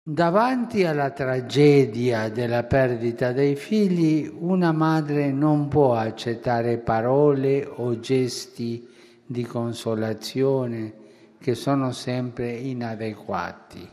Davanti alla tragedia della perdita dei figli, una madre non può accettare parole o gesti di consolazione che sono sempre inadeguati.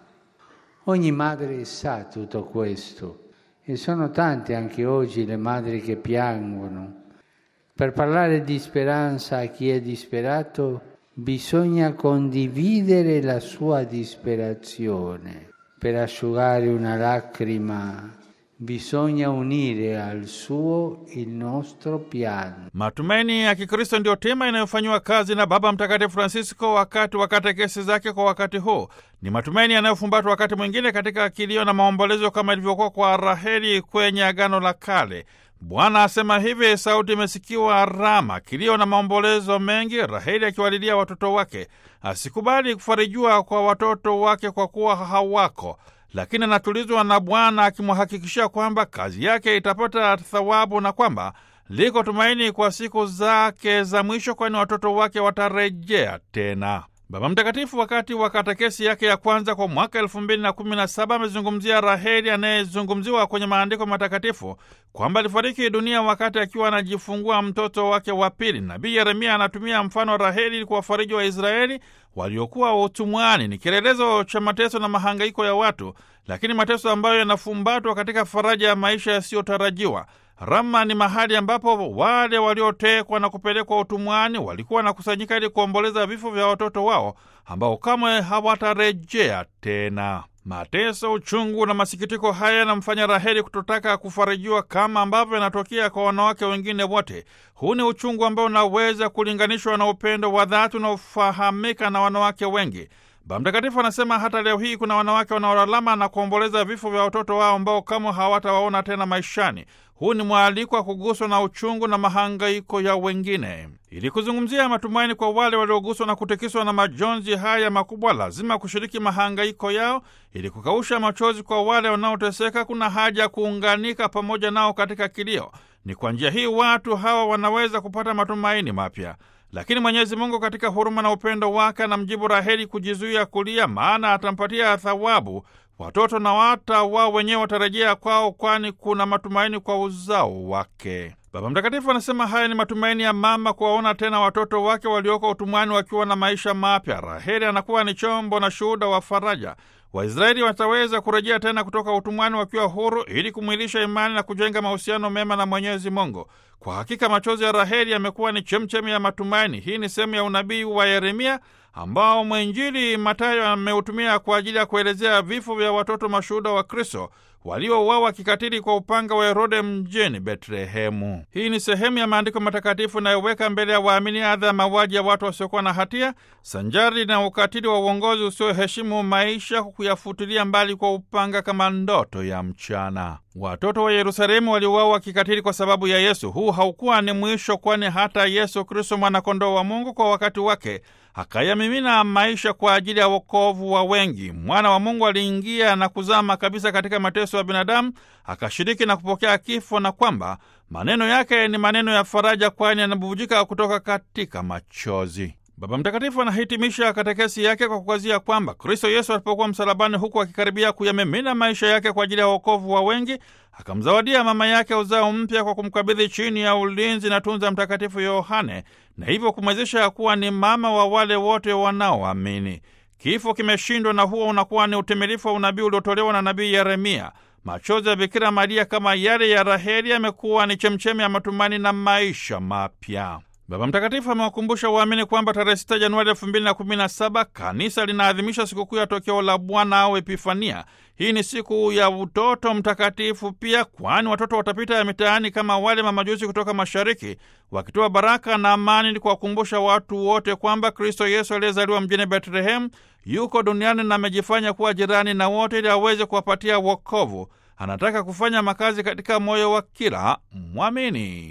Ogni madre sa tutto questo e sono tante anche oggi le madri che piangono. Per parlare di speranza a chi è disperato bisogna condividere la sua disperazione. Per asciugare una lacrima bisogna unire al suo il nostro pianto. Matumaini ya Kikristo ndiyo tema inayofanyiwa kazi na Baba Mtakatifu Francisco wakati wa katekesi zake kwa wakati huu. Ni matumaini yanayofumbatwa wakati mwingine katika kilio na maombolezo kama ilivyokuwa kwa Raheli kwenye Agano la Kale. Bwana asema hivi, sauti imesikiwa Rama, kilio na maombolezo mengi, Raheli akiwalilia watoto wake. Asikubali kufarijiwa kwa watoto wake kwa kuwa hawako, lakini anatulizwa na Bwana akimhakikishia kwamba kazi yake itapata thawabu na kwamba liko tumaini kwa siku zake za mwisho, kwani watoto wake watarejea tena. Baba Mtakatifu wakati wa katekesi yake ya kwanza kwa mwaka elfu mbili na kumi na saba amezungumzia Raheli anayezungumziwa kwenye maandiko matakatifu kwamba alifariki dunia wakati akiwa anajifungua mtoto wake wa pili. Nabii Yeremia anatumia mfano wa Raheli ili kuwafariji Waisraeli waliokuwa utumwani. Ni kielelezo cha mateso na mahangaiko ya watu, lakini mateso ambayo yanafumbatwa katika faraja ya maisha yasiyotarajiwa. Rama ni mahali ambapo wale waliotekwa na kupelekwa utumwani walikuwa wanakusanyika ili kuomboleza vifo vya watoto wao ambao kamwe hawatarejea tena. Mateso, uchungu na masikitiko haya yanamfanya Raheli kutotaka kufarijiwa kama ambavyo yanatokea kwa wanawake wengine wote. Huu ni uchungu ambao unaweza kulinganishwa na upendo wa dhati unaofahamika na wanawake wengi. Baba Mtakatifu anasema hata leo hii kuna wanawake wanaolalama na kuomboleza vifo vya watoto wao ambao kamwe hawatawaona tena maishani. Huu ni mwaliko wa kuguswa na uchungu na mahangaiko ya wengine. Ili kuzungumzia matumaini kwa wale walioguswa na kutikiswa na majonzi haya makubwa, lazima kushiriki mahangaiko yao. Ili kukausha machozi kwa wale wanaoteseka, kuna haja ya kuunganika pamoja nao katika kilio. Ni kwa njia hii watu hawa wanaweza kupata matumaini mapya. Lakini Mwenyezi Mungu katika huruma na upendo wake anamjibu Raheli kujizuia kulia, maana atampatia thawabu watoto na hata wao wenyewe watarejea kwao, kwani kuna matumaini kwa uzao wake. Baba Mtakatifu anasema haya ni matumaini ya mama kuwaona tena watoto wake walioko utumwani wakiwa na maisha mapya. Raheli anakuwa ni chombo na shuhuda wa faraja. Waisraeli wataweza kurejea tena kutoka utumwani wakiwa huru ili kumwilisha imani na kujenga mahusiano mema na Mwenyezi Mungu. Kwa hakika machozi ya Raheli yamekuwa ni chemchemi ya matumaini. Hii ni sehemu ya unabii wa Yeremia ambao mwenjili Matayo ameutumia kwa ajili ya kuelezea vifo vya watoto mashuhuda wa Kristo waliouawa kikatili kwa upanga wa Herode mjini Betlehemu. Hii ni sehemu ya maandiko matakatifu inayoweka mbele ya waamini adha ya mauaji ya watu wasiokuwa na hatia sanjari na ukatili wa uongozi usioheshimu maisha, kuyafutilia mbali kwa upanga kama ndoto ya mchana. Watoto wa Yerusalemu waliuawa kikatili kwa sababu ya Yesu. Huu haukuwa ni mwisho, kwani hata Yesu Kristo, mwanakondoo wa Mungu, kwa wakati wake akayamimina maisha kwa ajili ya wokovu wa wengi. Mwana wa Mungu aliingia na kuzama kabisa katika mateso ya binadamu, akashiriki na kupokea kifo, na kwamba maneno yake ni maneno ya faraja, kwani yanabubujika kutoka katika machozi. Baba Mtakatifu anahitimisha katekesi yake kwa kukazia kwamba Kristo Yesu alipokuwa msalabani, huku akikaribia kuyamimina maisha yake kwa ajili ya wokovu wa wengi, akamzawadia mama yake uzao mpya kwa kumkabidhi chini ya ulinzi na tunza Mtakatifu Yohane, na hivyo kumwezesha kuwa ni mama wa wale wote wanaoamini. Kifo kimeshindwa, na huo unakuwa ni utimilifu wa unabii uliotolewa na nabii Yeremia. Machozi ya Bikira Maria kama yale ya Raheli yamekuwa ni chemchemi ya matumaini na maisha mapya. Baba Mtakatifu amewakumbusha waamini kwamba tarehe 6 Januari 2017 kanisa linaadhimisha sikukuu ya tokeo la Bwana au Epifania. Hii ni siku ya utoto mtakatifu pia, kwani watoto watapita ya mitaani kama wale mamajusi kutoka mashariki wakitoa baraka na amani, ni kuwakumbusha watu wote kwamba Kristo Yesu aliyezaliwa mjini Betlehemu yuko duniani na amejifanya kuwa jirani na wote ili aweze kuwapatia wokovu. Anataka kufanya makazi katika moyo wa kila mwamini.